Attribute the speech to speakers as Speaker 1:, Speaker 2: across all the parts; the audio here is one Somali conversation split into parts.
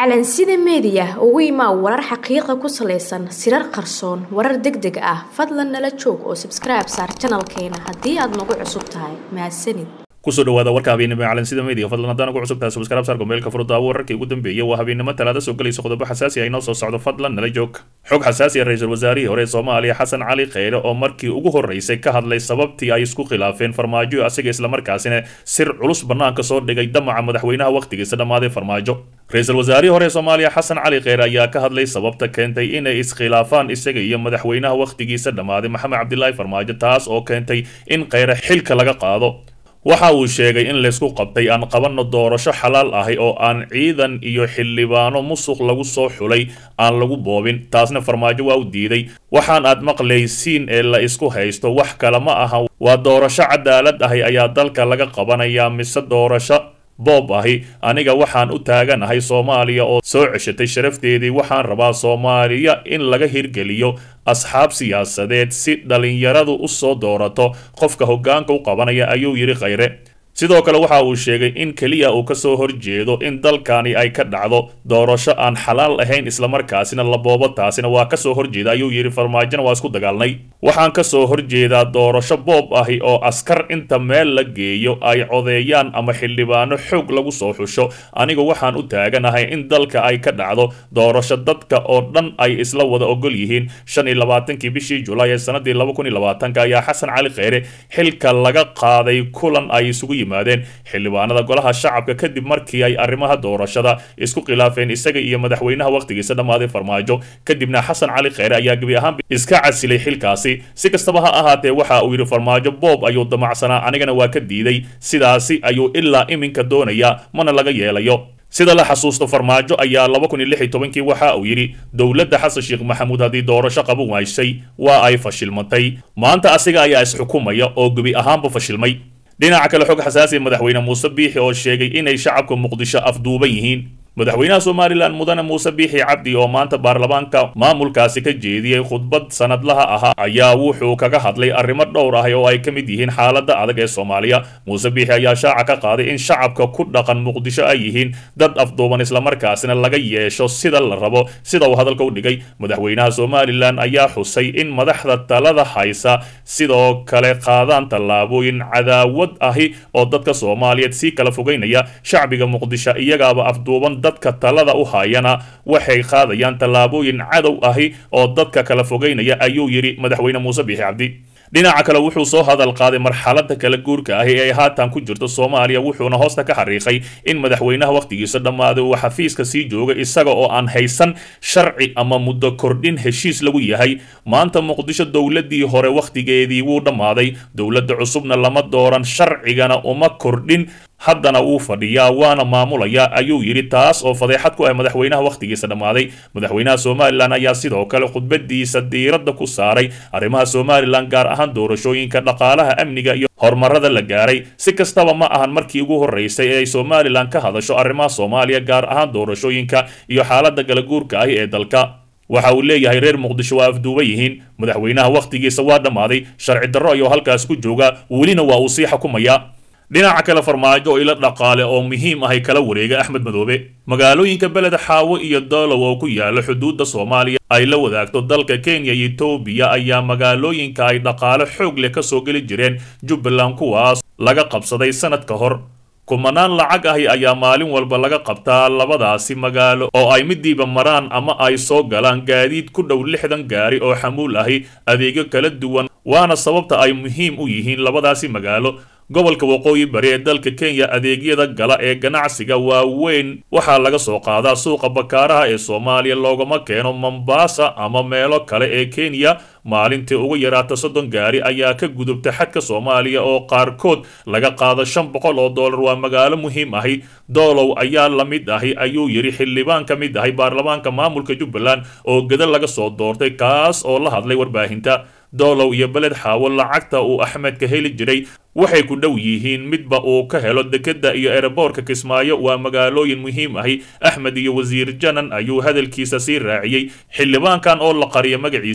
Speaker 1: calansida meediya ugu imaa warar xaqiiqa ku salaysan sirar qarsoon warar deg deg ah fadlan nala joog oo sabskribe saar janalkeena haddii aad nagu cusub tahay mahadsanid
Speaker 2: kusoo dhawaada warka habeennimo ee calansida media fadlan haddaan ugu cusub tahay subscribe saar gomeelka furudaawo wararkii ugu dambeeyay waa habeennimo talaada soo gelaysa qodobo xasaasi ah inoo soo socdo fadlan nala joog xog xasaasi ah ra-iisul wasaarihii hore ee soomaaliya xasan cali kheyre oo markii ugu horreysay ka hadlay sababtii ay isku khilaafeen farmaajo asiga islamarkaasina sir culus bannaanka soo dhigay damaca madaxweynaha wakhtigiisa dhammaaday farmaajo ra-iisul wasaarihii hore ee soomaaliya xasan cali kheyre ayaa ka hadlay sababta keentay inay iskhilaafaan isaga iyo madaxweynaha wakhtigiisa dhammaaday maxamed cabdilaahi farmaajo taas oo keentay in kheyre xilka laga qaado waxa uu sheegay in laysku qabtay aan qabanno doorasho xalaal ahi oo aan ciidan iyo xildhibaano musuq lagu soo xulay aan lagu boobin taasna farmaajo waa u diiday waxaan aad maqlaysiin ee la isku haysto wax kale ma aha waa doorasho cadaalad ahi ayaa dalka laga qabanayaa mise doorasho boob ahi aniga waxaan u taaganahay soomaaliya oo soo ceshatay sharafteedii waxaan rabaa soomaaliya in laga hirgeliyo asxaab siyaasadeed si dhalinyaradu u soo doorato qofka hoggaanka u qabanaya ayuu yidhi kheyre sidoo kale waxa uu sheegay in keliya uu kasoo horjeedo in dalkani ay ka dhacdo doorasho aan xalaal ahayn islamarkaasina la boobo taasina waa kasoo horjeeda ayuu yidhi farmaajona waa isku dagaalnay waxaan kasoo horjeedaa doorasho boob ahi oo askar inta meel la geeyo ay codeeyaan ama xildhibaano xoog lagu soo xusho anigu waxaan u taaganahay in dalka ay ka dhacdo doorasho dadka oo dhan ay isla wada ogol yihiin shan iyo labaatankii bishii julaay ee sanadii laba kun iyo labaatanka ayaa xasan cali kheyre xilka laga qaaday kulan ay isugu xildhibaanada golaha shacabka kadib markii ay arrimaha doorashada isku khilaafeen isaga iyo madaxweynaha wakhtigiisa dhammaaday farmaajo kadibna xasan cali kheyre ayaa gebi ahaanba iska casilay xilkaasi si kastaba ha ahaatee waxa uu yidhi farmaajo boob ayuu damacsanaa anigana waa ka diiday sidaasi ayuu ilaa iminka doonayaa mana laga yeelayo sida la xasuusto farmaajo ayaa laba kun iyo lix iyo tobankii waxa uu yidhi dowladda xasan sheekh maxamuud haddii doorasho qaban waysay waa ay fashilmatay maanta asiga ayaa isxukumaya oo gebi ahaanba fashilmay dhinaca kale xog xasaasi madaxweyne muuse biixi oo sheegay inay shacabka muqdisho afduuban yihiin madaxweynaha somalilan mudane muuse biixi cabdi oo maanta baarlamaanka maamulkaasi ka jeediyey khudbad sanadlaha ahaa ayaa wuxuu kaga hadlay arrimo dhowr ah oo ay ka mid yihiin xaaladda adag ee soomaaliya muuse biixi ayaa shaaca ka qaaday in shacabka ku dhaqan muqdisho ay yihiin dad afduuban islamarkaasina laga yeesho sida la rabo sida uu hadalka u dhigay madaxweynaha somalilan ayaa xusay in madaxda talada haysa sidoo kale qaadaan tallaabooyin cadaawad ahi oo dadka soomaaliyeed sii kala fogeynaya shacbiga muqdisho iyagaaba afduuban dadka talada u hayana waxay qaadayaan tallaabooyin cadow ahi oo dadka kala fogeynaya ayuu yidhi madaxweyne muuse biixi cabdi dhinaca kale wuxuu soo hadal qaaday marxalada kala guurka ahi ee haatan ku jirta soomaaliya wuxuuna hoosta ka xariiqay in madaxweynaha wakhtigiisa dhammaaday uu xafiiska sii jooga isaga oo aan haysan sharci ama muddo kordhin heshiis lagu yahay maanta muqdisho dowladii hore wakhtigeedii wuu dhammaaday dowladda cusubna lama dooran sharcigana uma kordhin haddana wuu fadhiyaa waana maamulayaa ayuu yidhi taas oo fadeexad ku ah madaxweynaha wakhtigiisa dhammaaday madaxweynaha somalilan ayaa sidoo kale khudbadiisa diiradda ku saaray arrimaha somalilan gaar ahaan doorashooyinka dhaqaalaha amniga iyo horumarada la gaaray si kastaba ma ahan markii ugu horreysay ee ay somalilan ka hadasho arrimaha soomaaliya gaar ahaan doorashooyinka iyo xaaladda galaguurka ahi ee dalka waxa uu leeyahay reer muqdisho waa afduuba yihiin madaxweynaha wakhtigiisa waa dhammaaday sharci darro ayuu halkaas ku joogaa welina waa uu sii xukumayaa dhinaca kale farmaajo oo ila dhaqaale oo muhiim ahay kala wareega axmed madoobe magaalooyinka beled xaawo iyo doolow oo ku yaala xuduudda soomaaliya ay la wadaagto dalka kenya iyo etoobiya ayaa magaalooyinka ay dhaqaale xoog leh kasoo geli jireen jubbaland kuwaas laga qabsaday sanad ka hor kumanaan lacag ahi ayaa maalin walba laga qabtaa labadaasi magaalo oo ay midiiba maraan ama ay soo galaan gaadiid ku dhow lixdan gaari oo xamuul ahi adeegyo kala duwan waana sababta ay muhiim u yihiin labadaasi magaalo gobolka waqooyi bari ee dalka kenya adeegyada gala ee ganacsiga waaweyn waxaa laga soo qaadaa suuqa bakaaraha ee soomaaliya loogama keeno mombasa ama meelo kale ee kenya maalintii ugu yaraata soddon gaari ayaa ka gudubta xadka soomaaliya oo qaarkood laga qaado shan boqol oo dollar waa magaalo muhiim ahi doolow ayaa la mid ahi ayuu yidhi xildhibaan ka mid ahi baarlamaanka maamulka jubbaland oo geda laga soo doortay kaas oo la hadlay warbaahinta doolow iyo beled xaawo lacagta uu axmed ka heli jiray waxay ku dhow yihiin midba uu ka helo dekedda iyo ereboorka kismaayo waa magaalooyin muhiim ahi axmed iyo wasiir janan ayuu hadalkiisa sii raaciyey xildhibaankan oo la qariya magaciisa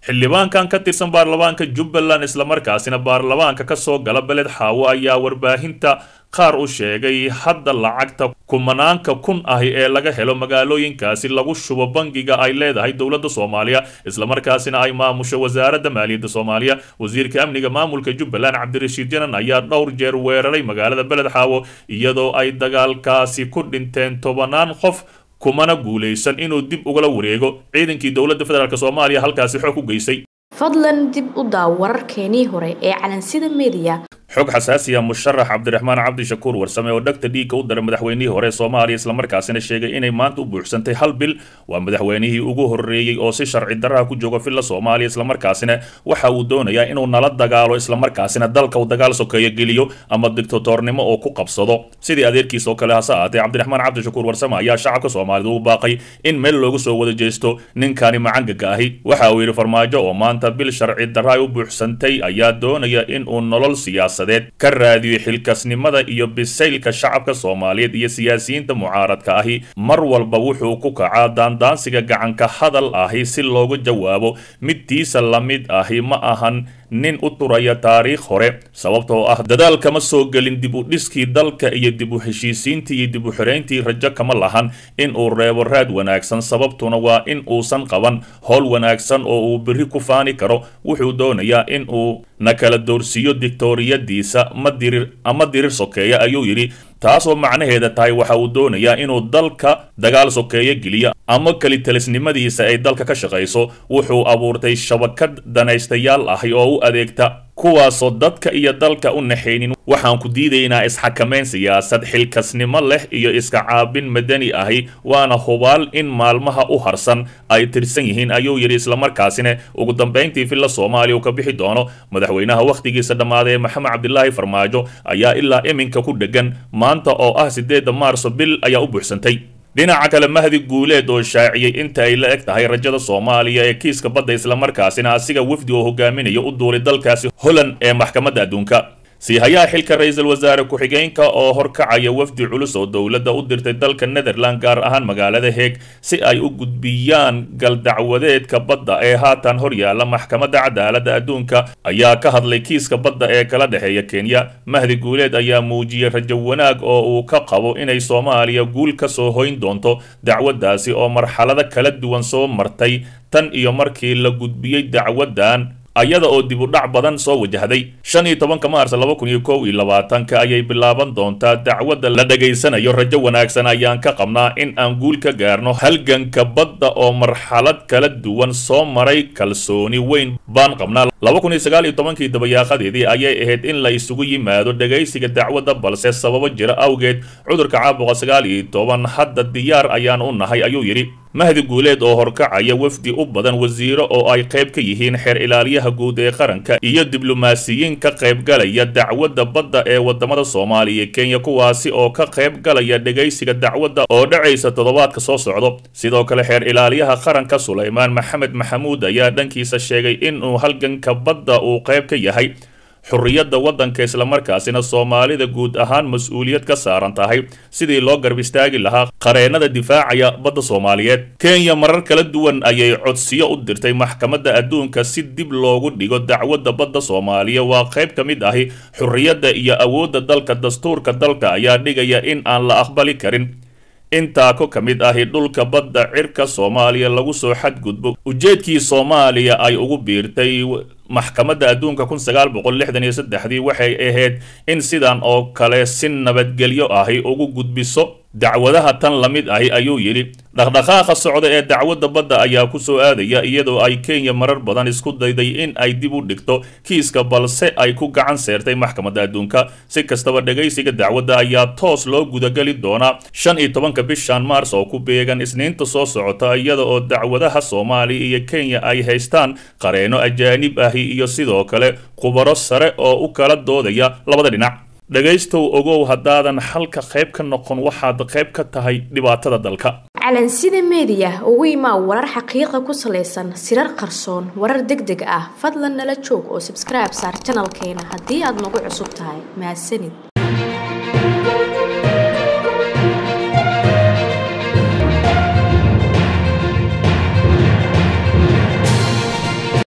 Speaker 2: xildhibaankan ka tirsan baarlamaanka jubbaland islamarkaasina baarlamaanka ka soo gala beled xaawo ayaa warbaahinta qaar u sheegay hadda lacagta kumanaanka kun ahi ee laga helo magaalooyinkaasi lagu shubo bangiga ay leedahay dowladda soomaaliya islamarkaasina ay maamusho wasaaradda maaliyadda soomaaliya wasiirka amniga maamulka jubbaland cabdirashiid janan ayaa dhowr jeer weeraray magaalada beled xaawo iyadoo ay dagaalkaasi ku dhinteen tobanaan qof kumana guulaysan inuu dib ugala wareego ciidankii dowladda federaalk soomaaliya halkaasi xoog u geysay
Speaker 1: fadlan dib u daaw wararkeenii hore ee calansida mediya
Speaker 2: xog xasaasiya musharax cabdiraxmaan cabdishakuur warsame oo dhagta dhiigga u daray madaxweynihii hore soomaaliya islamarkaasina sheegay inay maanta u buuxsantay hal bil waa madaxweynihii ugu horreeyey oo si sharci daraha ku jooga villa soomaaliya islamarkaasina waxa uu doonayaa inuu nala dagaalo islamarkaasina dalka uu dagaal sokeeyo geliyo ama dictatornimo oo ku qabsado sidii adeerkiis oo kale hase ahaatee cabdiraxmaan cabdishakuur warsame ayaa shacabka soomaalida ugu baaqay in meel loogu soo wada jeesto ninkani macangaga ahi waxa uu yidhi farmaajo oo maanta bil sharci darra ay u buuxsantay ayaa doonaya inuu nolol siyaasa ka raadiyo xilkasnimada iyo bisaylka shacabka soomaaliyeed iyo siyaasiyiinta mucaaradka ahi mar walba wuxuu ku kacaa daandaansiga gacanka hadal ahi si looga jawaabo midtiisa la mid ahi ma ahan nin u turaya taariikh hore sababtoo ah dadaal kama soo gelin dib u dhiskii dalka iyo dib u heshiisiintii iyo dib u xirayntii rajo kama lahan in uu reebo raad wanaagsan sababtuna waa in uusan qaban howl wanaagsan oo uu berri ku faani karo wuxuu doonayaa in uu na kala doorsiiyo dictoriyadiisa ma dirir ama dirir sokeeya ayuu yidhi taasoo macnaheeda tahay waxa uu doonayaa inuu dalka dagaal sokeeyo geliyo ama kelitalisnimadiisa ay dalka ka shaqayso wuxuu abuurtay shabakad danaystayaal ahi oo u adeegta kuwaasoo dadka iyo dalka u naxaynin waxaan ku diidaynaa isxakamayn siyaasad xilkasnimo leh iyo iska caabin madani ahi waana hubaal in maalmaha u harsan ay tirsan yihiin ayuu yidhi islamarkaasina ugu dambayntii villa soomaaliya uu ka bixi doono madaxweynaha wakhtigiisa dhammaaday ee maxamed cabdilaahi farmaajo ayaa ilaa iminka ku dhegan maanta oo ah siddeedda maarso bil ayaa u buuxsantay dhinaca kale mahdi guuleed oo shaaciyey inta ay la eg tahay rajada soomaaliya ee kiiska badda islamarkaasina asiga wafdi oo hogaaminayo u duulay dalkaasi holland ee maxkamadda adduunka siihayaha xilka ra-iisul wasaare ku-xigeenka oo horkacaya wafdi culus oo dowladda u dirtay dalka netherland gaar ahaan magaalada heeg si ay u gudbiyaan galdacwadeedka badda ee haatan horyaala maxkamadda cadaaladda adduunka ayaa ka hadlay kiiska badda ee kala dhexeeya kenya mahdi guuleed ayaa muujiyey rajo wanaag oo uu ka qabo inay soomaaliya guul ka soo hoyn doonto dacwaddaasi oo marxalado kala duwan soo martay tan iyo markii la gudbiyey dacwaddan ayada oo dib u dhac badan soo wajahday shan iyo tobanka maars laba kun iyo kow iyo labaatanka ayay bilaaban doontaa dacwadda la dhegaysanayo rajo wanaagsan ayaan ka qabnaa in aan guul ka gaarno halganka badda oo marxalad kala duwan soo maray kalsooni weyn baan qabnaa laba kun iyo sagaal iyo tobankii dabayaaqadeedii ayay ahayd in la isugu yimaado dhegaysiga dacwadda balse sababo jira awgeed cudurka caabuqa sagaal iyo toban hadda diyaar ayaan u nahay ayuu yidhi mahdi guuleed oo horkacaya wafdi u badan wasiiro oo ay qayb ka yihiin xeer ilaaliyaha guud ee qaranka iyo diblomaasiyiin ka qaybgalaya dacwadda badda ee wadamada soomaaliya iyo kenya kuwaasi oo ka qayb galaya dhegaysiga dacwadda oo dhacaysa toddobaadka soo socdo sidoo kale xeer ilaaliyaha qaranka sulaymaan maxamed maxamuud ayaa dhankiisa sheegay inuu halganka badda uu qayb ka yahay xurriyadda waddanka islamarkaasina soomaalida guud ahaan mas-uuliyad ka saaran tahay sidii loo garb istaagi lahaa qareennada difaacaya badda soomaaliyeed kenya marar kala duwan ayay codsiyo u dirtay maxkamadda adduunka si dib loogu dhigo dacwadda badda soomaaliya waa qayb ka mid ahi xurriyadda iyo awoodda dalka dastuurka dalka ayaa dhigaya in aan la aqbali karin intaa ko ka mid ahi dhulka badda cirka soomaaliya lagu soo xadgudbo ujeedkii soomaaliya ay ugu biirtay maxkamadda adduunka kun sagaal boqol lixdan iyo saddexdii waxay ahayd in sidan oo kale si nabadgelyo ahi ugu gudbiso dacwadaha tan la mid ahi ayuu yidhi dhaqdhaqaaqa socda ee dacwadda badda ayaa ku soo aadaya iyadoo ay kenya marar badan isku dayday in ay dib u dhigto kiiska balse ay ku gacan seertay maxkamadda adduunka si kastaba dhegaysiga dacwadda ayaa toos loo gudageli doonaa shan iyo tobanka bishan maars oo ku beegan isniinta soo socota iyada oo dacwadaha soomaaliya iyo kenya ay haystaan qareeno ajaanib ahi iyo sidoo kale khubaro sare oo u kala doodaya labada dhinac dhegaystow ogow haddaadan xalka qayb ka noqon waxaad qayb ka tahay dhibaatada dalka
Speaker 1: calansida meediya ugu imaa warar xaqiiqa ku salaysan sirar qarsoon warar deg deg ah fadlan nala joog oo sabskribe saar janalkeena haddii aad nagu cusub tahay mahadsanid